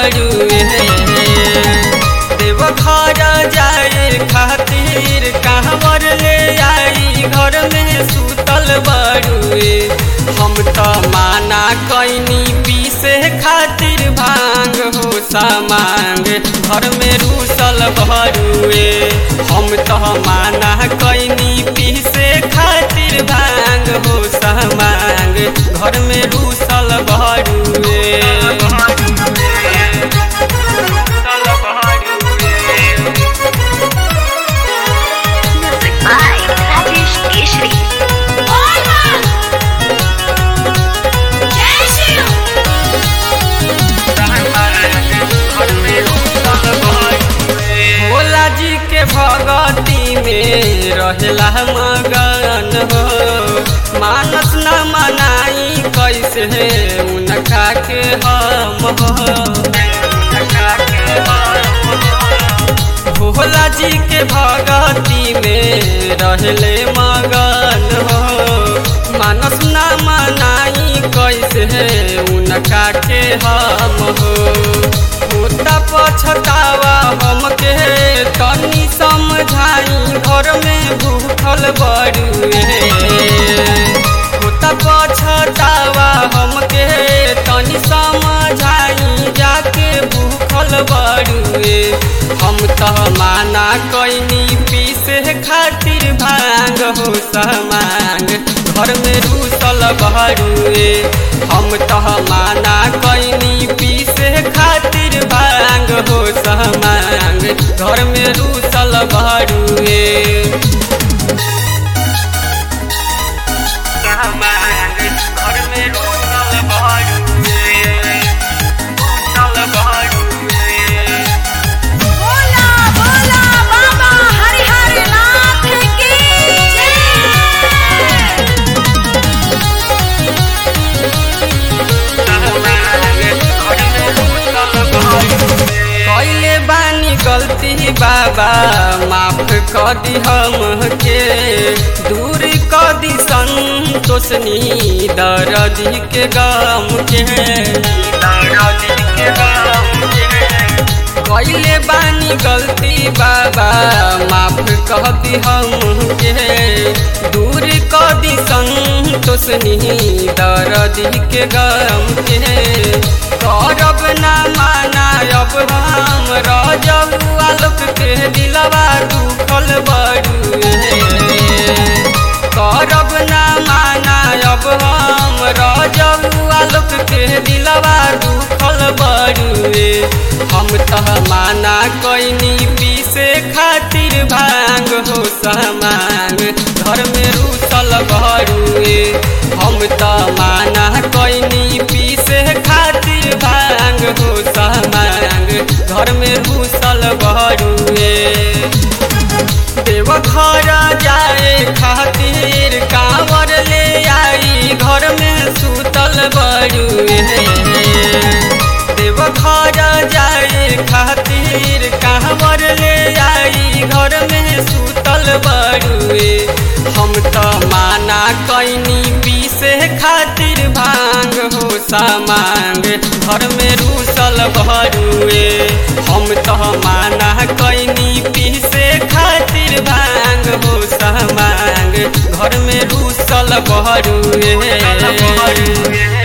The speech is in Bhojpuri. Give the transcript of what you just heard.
बड़ुए देव घर जाए खातिर कहवर ले आई घर में सुतल बड़ुए हम तो माना कैनी पीसे खातिर भांग हो सामांग घर में रूसल भरुए हम तो माना कैनी पीसे खातिर भांग हो सामांग घर में रूसल भरुए Music by Rajesh Keshri. Bhola जी के भगती में रहेला मगन हो मानस न मनाई कैसे उनका के हम हो भोला जी के भगती में रहले मगन हो मानस न मनाई कैसे उनका के हम हो होता पछतावा हमके तनी समझाई घर में भूखल बड़ुए होता पछतावा हमके तनी समझाई जाके भूखल बड़ुए हम तो माना कैनी पीसे खातिर भांग हो समांग घर में रूसल बड़ुए हम तो माना कैनी पीसे खातिर भांग हो समांग घर में रूसल बड़ुए घर में रूसल बड़ुए रूसल बड़ुए बोला बोला बाबा हरिहर नाथ की जय कैले बानी गलती बाबा माफ कर दी हमके दूर कर दी संतोषनी दर्दी के गम के कैले बानी गलती बाबा माफ कर दी हमके दूर कर दी संतोषनी दर्दी के गम के करब ना माना अब हम रजब आलोक के दिलवा दुखल बड़ुए करब ना माना अब हम रजब आलोक के दिलवा दुखल बड़ुए हम तह माना कैनी पीसे खातिर भांग हो समांग घर में रूसल बड़ुए हम त माना कैनी पीसे खातिर भांग हो समांग घर में रूसल बड़ुए देव घर जाए खातिर कांवर ले आई घर में सुतल बड़ुए देव घर जाए खातिर कांवर ले आई घर में सुतल बड़ुए हम तो माना कैनी पीसे खातिर भांग हो सामांग घर में रूसल भरुए हम तो माना कैनी पीसे खातिर भांग हो सामांग घर में रूसल भरुए